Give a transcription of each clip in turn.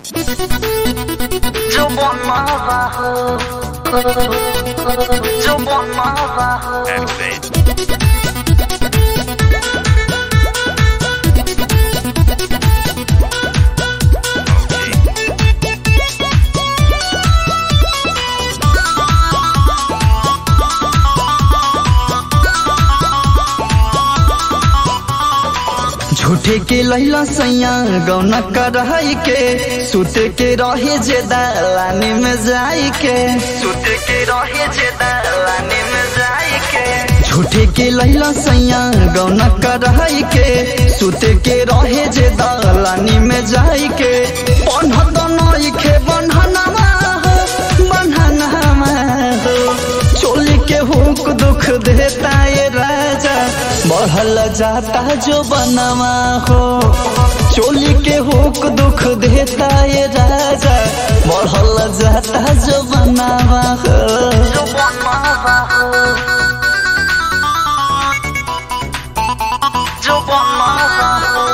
就我妈妈喝，就我妈妈喝。 Activate. Okay. झूठे के लैला सैया गौना करहई के सुते के रहे जे दलानी में जाई के सुते के रहे जे दलानी में जाई के झूठे के लैला सैया गौना करहई के सुते के रहे जे दलानी में जाई के बन्हत नई के बन्हनमा हो बन्हनमा हो चोली के हुक दुख देता ये राजा बढ़ल जाता जो बनवा हो चोली के हुक दुख देता ये राजा बढ़ल जाता जो बनवा हो जो वो मामा हो जो वो मामा हो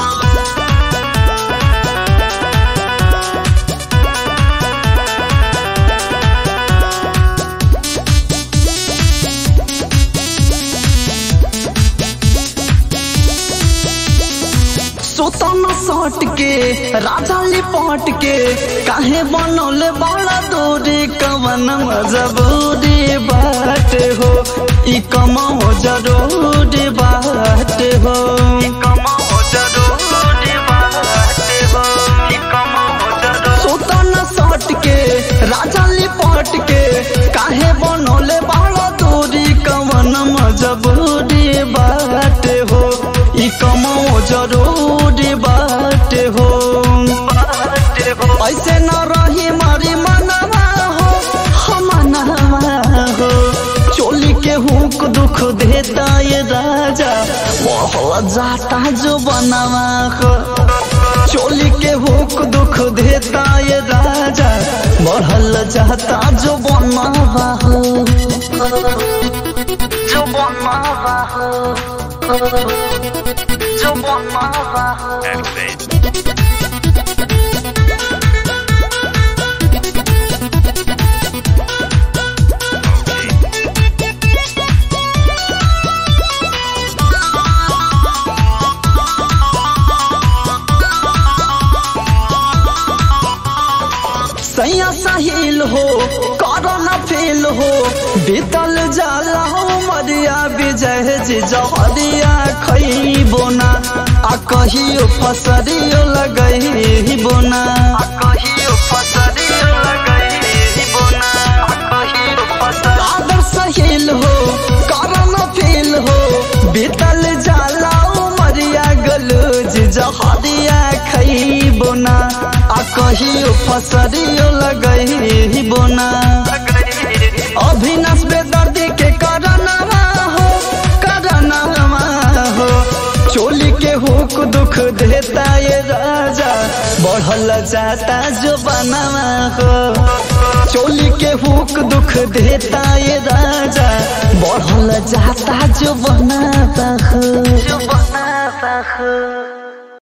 सोतन सट के राजा लिपट के काहे बनौले बड़ा दूरी कवन मजबूरी बात हो ई कमाओ जरूरी बात हो कमा हो जरूरी बात हो कमा हो जरूरी सोतन सट के राजा लिपट के काहे बनौले बड़ा दूरी कवन मजबूरी बात हो ई कमाओ जरूरी बात हो बात हो ऐसे न रही मारी मनवा हो हम मनवा हो चोली के हुक दुख देता ये राजा बहुत जाता जो बनवा हो चोली के हुक दुख देता ये राजा बढ़ल जाता जो बनवा हो जो वो मामा हो जो वो मामा हो Activate. Okay. सैया साहिल हो करना फेल हो बीतल जाला हो मरिया विजय जी जहरिया खैबो ना आ कहियो फसरियो लगई बोना कहियो फसरी लगई बोना कहियो फसरी आदर सहिल हो करना फेल हो बीतल जाला हो मरिया गलूज जहरिया खैबो ना आ कहियो फसरियो लगई बोना अभिनाश बेदर्दी के करनवा हो करनवा हो चोली के हुक दुख देता ये राजा बढ़ल जाता जो बनवा हो चोली के हुक दुख देता ये राजा बढ़ल जाता जो बनाता हो जो बनाता हो